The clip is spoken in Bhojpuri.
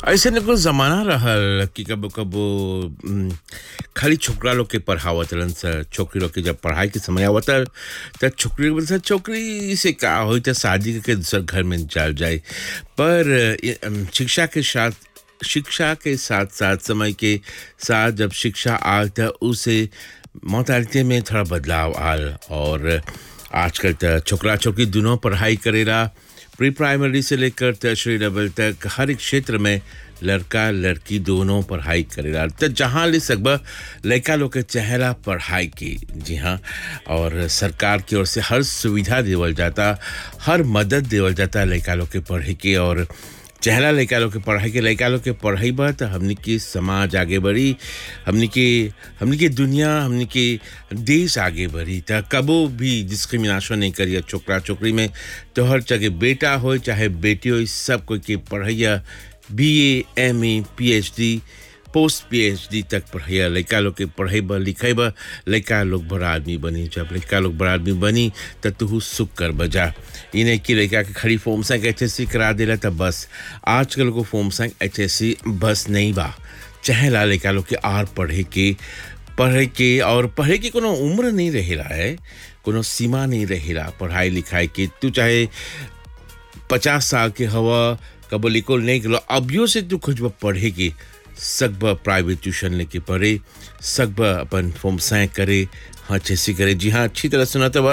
ऐसे न कुछ जमाना रहल कि कबो कबो उम, खाली छोकरा लोग के पढ़ावत रहन स छोकरी लोग के जब पढ़ाई के समय आवत त छोकरी लोग बोलत छोकरी से का होई त शादी करके दूसर घर में चल जाए पर ये, अम, शिक्षा के साथ शिक्षा के साथ साथ समय के साथ जब शिक्षा आल त उसे मोतालिते में थोड़ा बदलाव आल और आजकल त छोकरा छोकरी दोनों पढ़ाई करेला प्री प्राइमरी से लेकर टर्शरी लेवल तक हर एक क्षेत्र में लड़का लड़की दोनों पढ़ाई करेला तो जहाँ ले सकबा लड़का लोग के चेहरा पढ़ाई की जी हाँ और सरकार की ओर से हर सुविधा देवल जाता हर मदद देवल जाता लड़का लोग के पढ़े के और चेहरा लड़का लोग के पढ़ाई के लड़का लोग के पढ़ाई बा तो हमनी की समाज आगे बढ़ी हमनी के हमनी के दुनिया हमनी के देश आगे बढ़ी तो कबो भी डिस्क्रिमिनेशन नहीं करिए छोकरा छोकरी में तो हर जगह बेटा हो चाहे बेटी हो सब कोई के पढ़ैया B A M A P H D post P H D तक पढ़ैया लड़का लोग के पढ़ेब लिखेब लड़का लोग बड़ा आदमी बनी जब लड़का लोग बड़ा आदमी बनी तो तू सुख कर बजा इन्हें कि लड़का के खड़ी फॉर्म संग एच एस सी करा दिला तब बस आजकल को फॉर्म संग एच एस सी बस नहीं बा चाहे ला लड़का लोग के आर पढ़े के पढ़े के और पढ़े के कोनो उम्र नहीं रहेला है कोनो सीमा नहीं रहेला पढ़ाई लिखाई के तू चाहे पचास साल के हवा कबो लिखो नहीं गलो अभियो से तू खुजब पढ़े के सकब प्राइवेट ट्यूशन लेके पढ़े सकब अपन फॉर्म सैं करे हाँ अच्छे से करे जी हाँ अच्छी तरह सुना तो